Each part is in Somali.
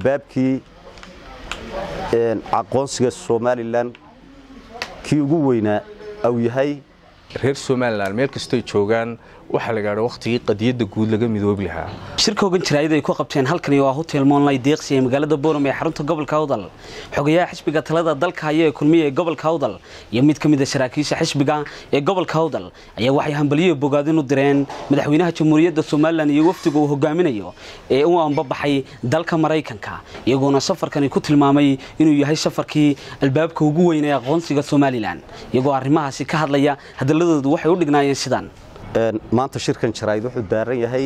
baabkii aqoonsiga somalilan kii ugu weynaa au yahay reer somalilan meel kastoy joogaan waxaa la gaadha wakhtigii qadiyadda guud laga midoobi lahaa shirka ogan jiraayad ay ku qabteen halkani waa hotel moonlay deeqsi ee magaalada boorame ee xarunta gobolka awdal xogayaha xisbiga talada dalka haya ee kulmiya ee gobolka awdal iyo mid ka mid a saraakiisha xisbiga ee gobolka awdal ayaa waxay hambaliyo bogaadin u direen madaxweynaha jamhuuriyadda somalilan iyo wafdiga uu hogaaminayo ee u ambabaxay dalka maraykanka iyagoona safarkani ku tilmaamay inuu yahay safarkii albaabka ugu weyn ee aqoonsiga somalilan iyagoo arrimahaasi ka hadlaya hadaladoodu waxay u dhignaayeen sidaan maanta shirkan jaraa'id wuxuu daaran yahay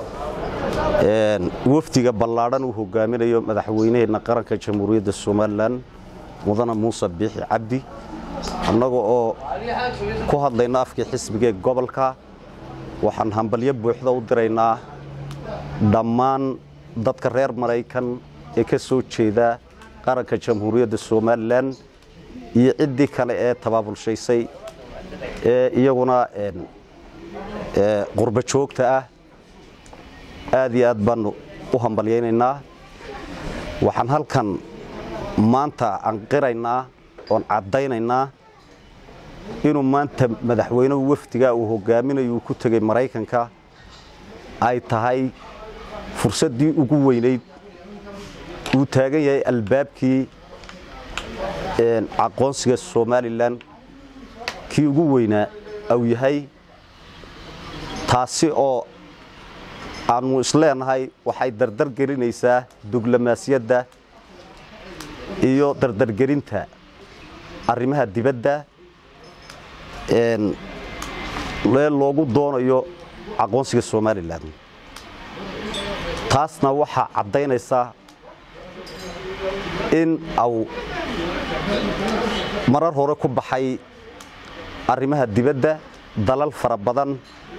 wafdiga ballaadhan uu hogaaminayo madaxweynaheenna qaranka jamhuuriyadda somalilan mudane muuse biixi cabdi annaga oo ku hadlayna afkii xisbigaee gobolka waxaan hambalyo buuxda u diraynaa dhammaan dadka reer maraykan ee ka soo jeeda qaranka jamhuuriyadda somalilan iyo ciddii kale ee tabaabulshaysay ee iyaguna qurba joogta ah aad iyo aad baanu u hambalyaynaynaa waxaan halkan maanta anqiraynaa oon caddaynaynaa inuu maanta madaxweynuhu wafdiga uu hogaaminayo uu ku tegey maraykanka ay tahay fursaddii ugu weynayd uu taagan yahay albaabkii aqoonsiga somalilan kii ugu weynaa au yahay taasi oo aanu isleenahay waxay dardar gelinaysaa diblomaasiyadda iyo dardargelinta arrimaha dibadda ee loogu doonayo aqoonsiga somalilan taasna waxaa caddaynaysaa in au marar hore ku baxay arrimaha dibadda dalal fara badan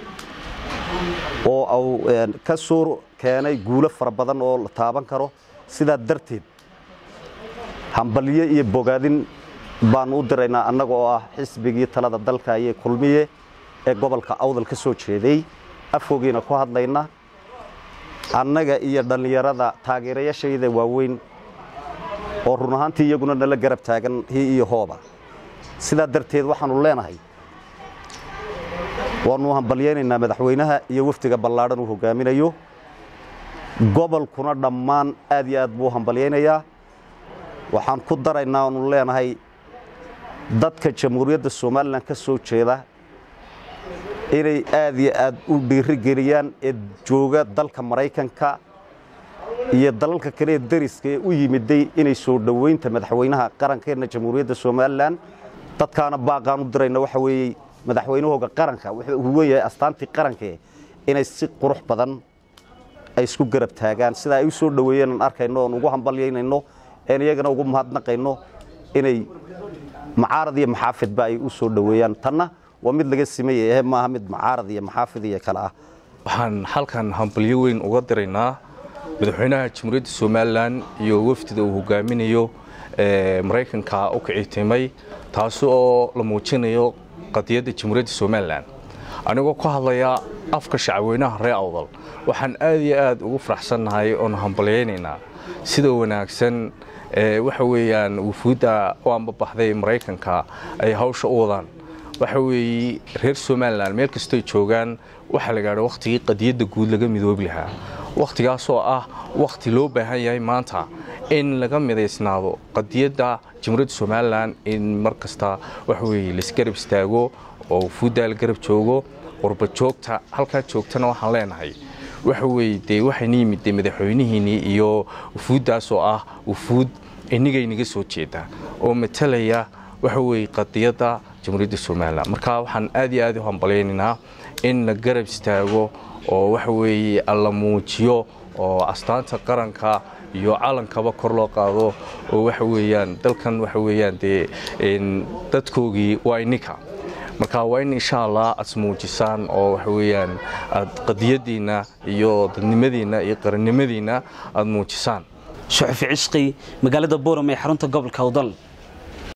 oo au ka soo keenay guulo fara badan oo la taaban karo sidaa darteed hambalyo iyo bogaadin baanu u diraynaa annaga oo ah xisbigii talada dalka iyo kulmiye ee gobolka awdal ka soo jeeday afkoogiina ku hadlayna annaga iyo dhallinyarada taageerayaashayda waaweyn oo run ahaantii iyaguna nala garab taagan hi iyo hooba sidaa darteed waxaanu leenahay waanu hambalyaynaynaa madaxweynaha iyo wafdiga ballaadhan uu hogaaminayo gobolkuna dhammaan aad iyo aad buu u hambalyaynayaa waxaan ku daraynaa oonu leenahay dadka jamhuuriyadda somalilan ka soo jeeda inay aad iyo aad u dhiirigeliyaan ee jooga dalka maraykanka iyo dalalka kale ee dariska ee u yimiday inay soo dhoweynta madaxweynaha qarankeenna jamhuuriyadda somalilan dadkaana baaqaan u dirayna waxa weeye madaxweynahooga qaranka wuxuu huwan yahay astaantii qarankae inay si qurux badan ay isku garab taagaan sidaa ay u soo dhoweeyeen aan arkayno oon ugu hambalyaynayno een iyagana ugu mahadnaqayno inay macaarad iyo maxaafidba ay u soo dhoweeyaan tanna waa mid laga simaya ehe maaha mid macaarad iyo maxaafid iyo kale ah waxaan halkan hambalyo weyn uga diraynaa madaxweynaha jamhuuriyadda somalilan iyo wafdida uu hogaaminayo maraykanka u kicitimay taasi oo la muujinayo qadiyadda jamhuuriyadda somalilan anigoo ka hadlaya afka shacabweynaha reer awdal waxaan aad iyo aad ugu faraxsannahay oon hambalyaynaynaa sida wanaagsan waxa weeyaan wufuudda u ambabaxday maraykanka ay hawsha u wadaan waxa weeye reer somalilan meel kastoy joogaan waxaa la gaadha wakhtigii qadiyadda guud laga midoobi lahaa wakhtigaasoo ah wakhti loo baahan yahay maanta in laga midaysnaado qadiyadda jamhuuriyadda somalilan in mar kasta waxa weeye laisgarab istaago oo wufuuddaa la garab joogo qurba joogta halkaa joogtana waxaan leenahay waxa weeye dee waxayna yimid dee madaxweynihiinnii iyo wufuuddaasoo ah wufuud inigaynaga soo jeeda oo matalaya waxa weeye qadiyadda jamhuuriyadda somalilan marka waxaan aad iyo aad u hambalaynaynaa in la garab istaago oo waxa weeye alla muujiyo oo astaanta qaranka iyo calankaba kor loo qaado oo waxa weeyaan dalkan waxa weeyaan dee dadkoogii waa ininka marka waa in insha allah aad ismuujisaan oo waxa weeyaan aad qadiyaddiinna iyo dadnimadiinna iyo qarannimadiinna aad muujisaan suxufi cisqi magaalada boorame ee xarunta gobolka awdal